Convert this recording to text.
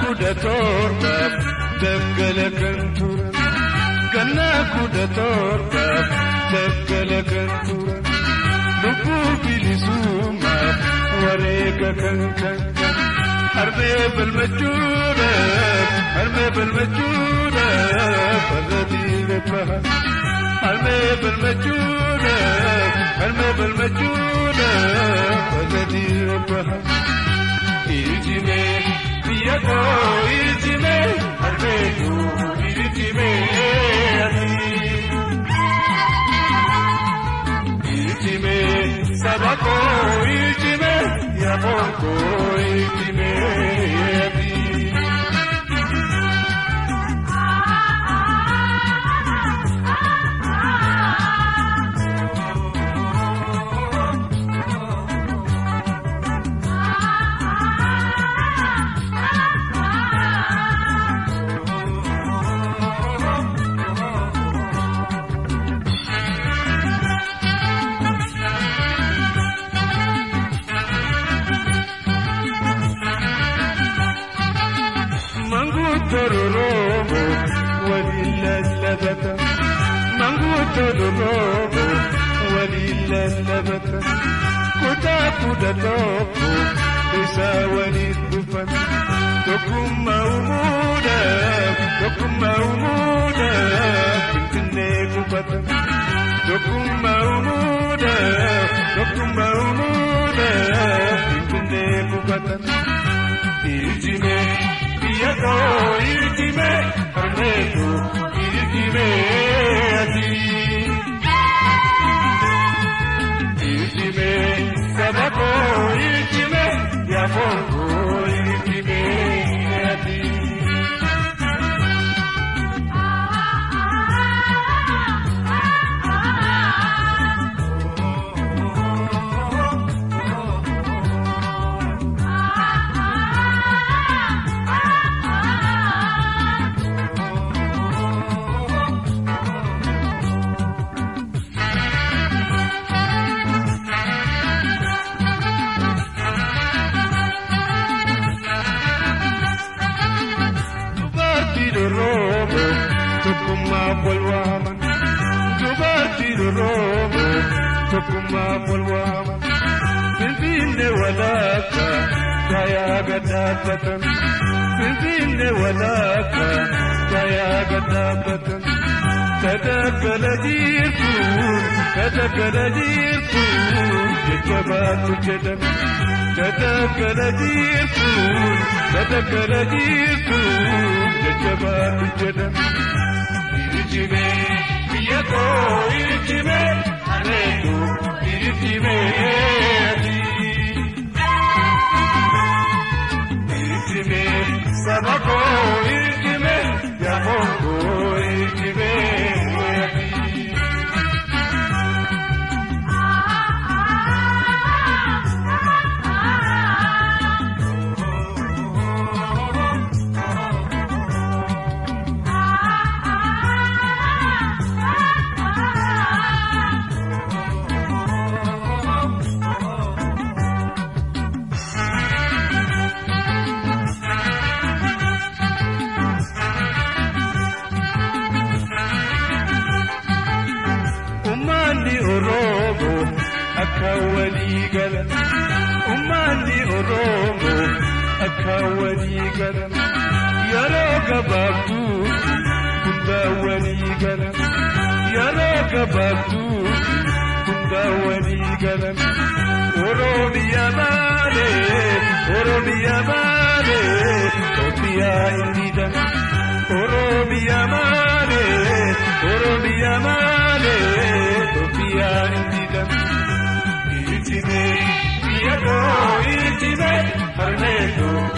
kudha torbaaf daggala kan turan gannaa kudha torbaaf daggala kan turan lubbuu bilisummaaf wareega kan kan harmee balmachuudhaaf harmee balmachuudhaaf farda diina baha harmee balmachuudhaaf harmee balmachuudhaaf farda diina baha. Irijime biyya koo irijime harmee koo irijime ati. Irijime saba koo irijime yaaboo koo irijime ati. tororomo walilallabata manguu tororomo walilallabata kutaa kudha tokko isaa waliin dhufan tokkummaa uumuudhaaf tokkummaa uumuudhaaf finfinnee qubatan tokkummaa uumuudhaaf tokkummaa uumuudhaaf finfinnee qubatan irijimee. Yako irijime harmeetu irijime ati. Irijime sabako irijime yaafoko irijime ati. roobo tokkummaaf wal waaman dubartii roobo tokkummaaf wal waaman finfinne walaaka gaayaa gadhaabbatan finfinne walaaka gaayaa gadhaabbatan kadaggala jirtuun kadaggala jirtuun jajjabaatu jedhan kadaggala jirtuun kadaggala jirtuun jajjabaatu jedhan irijime biyya koo irijime hareetu irijime ati irijime saba koo irijime yaafoo koo irijime ati. Ummanni Oromoo akka walii galan. Ummanni Oromoo akka walii galan. Yeroo gabaabduu hunda walii galan. Yeroo gabaabduu hunda walii galan. Oromiyaa maalee Oromiyaa maalee Itoophiyaa hin diidan. Oromiyaa maalee Oromiyaa maalee Itoophiyaa hin diidan. Irijime biyya koo irijime harmeetu